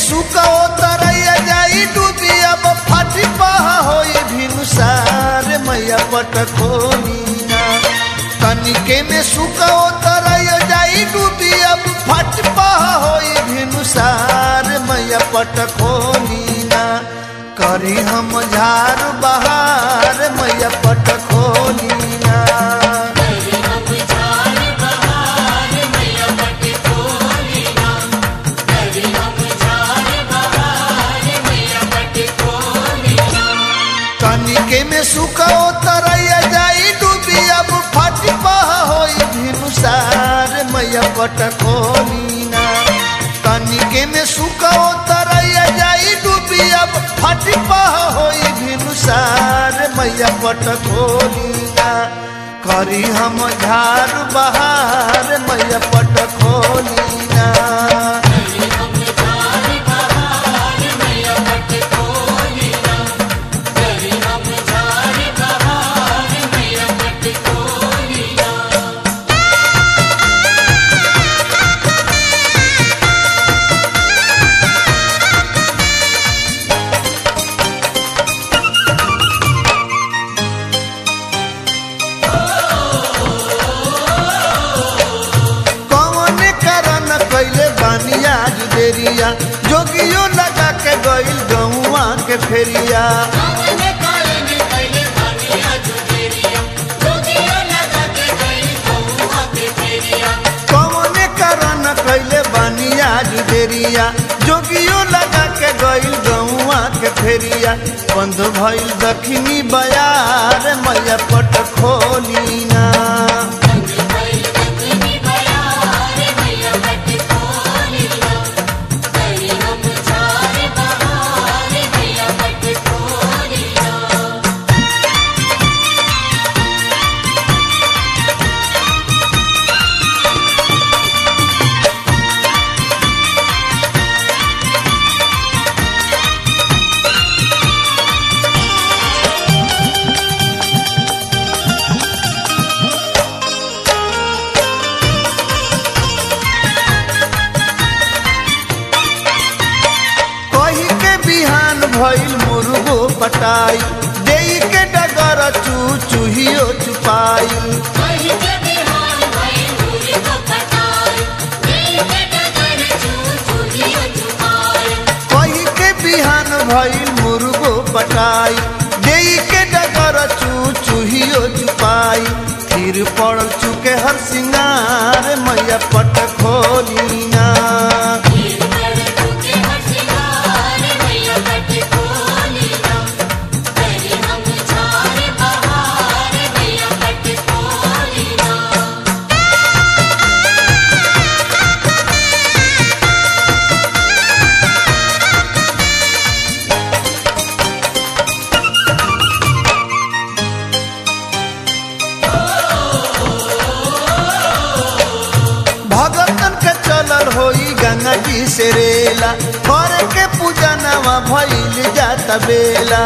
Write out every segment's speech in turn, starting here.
सुका तरैया जाई डूबी अब फाटी पहा होई भिनुसार मैया पटखोनीना तनिके में सुका तरैया जाई डूबी अब फट पहा होई भिनुसार मैया पटखोनीना करी हम झार बहार मैया पटखोनीना तनिके में सुखो तरैया जाई डूबी अब फट पहा होई भिनुसार मैया पटखोनीना तनिके में सुखो तरैया जाई डूबी अब फट पहा होई भिनुसार मैया पटखोनीना करी हम झार बहार मैया पटखोनीना कौन करन कैले बानिया जुदेरिया जोगियो लगा के गइल गौआ के फेरिया कौन करन कैले बानिया जुदेरिया जोगियो लगा के गइल गौआ के फेरिया बंद भइल दखनी बयार मैया पट खोलीना कही के बिहान भइल मुर्गो पटाई देई के डगर चू चूहियो चुपाई कही के बिहान भइल मुर्गो पटाई देई के डगर चू चूहियो चुपाई फिर पड़ल चुके हर सिंगार मैया पट खोलीना भगतन के चलल होई गंगा जी से रेला कर के पूजा नवा भइल जाता बेला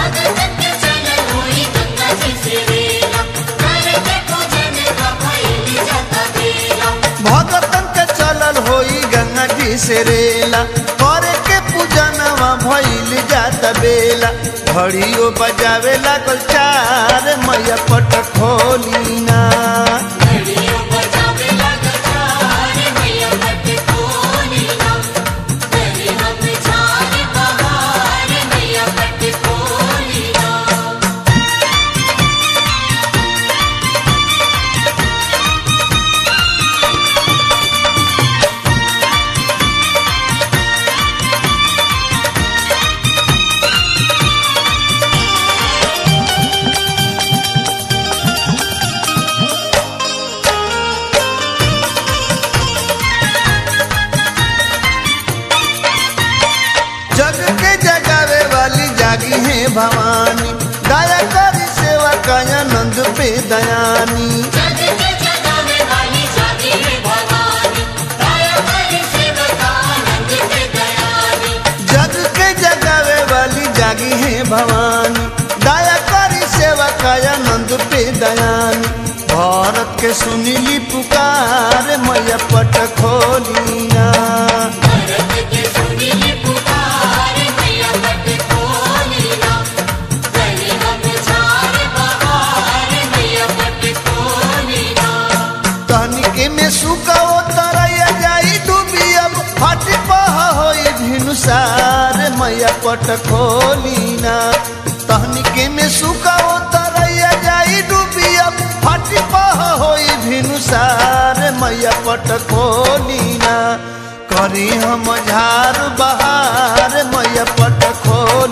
भगतन के चलल होई गंगा जी से रेला कर के पूजा नवा भइल जाता बेला घड़ियो बजावे लागल चार मैया पट खोलीना जग के जगावे वाली जागी है भवानी दया करी सेवा काया नंद पे दयानी जग के जगावे वाली जागी है भवानी दया करी सेवा काया नंद पे दयानी भारत के सुनीली पुकार मैया पट खोलीना भारत के सुनीली पुकार पट खोलीना तहनिके में सुखाओ तरैया जाई डूबिया फाटी पह होई भिनुसार मैया पट खोलीना करी हम झार बहार मैया पट खोली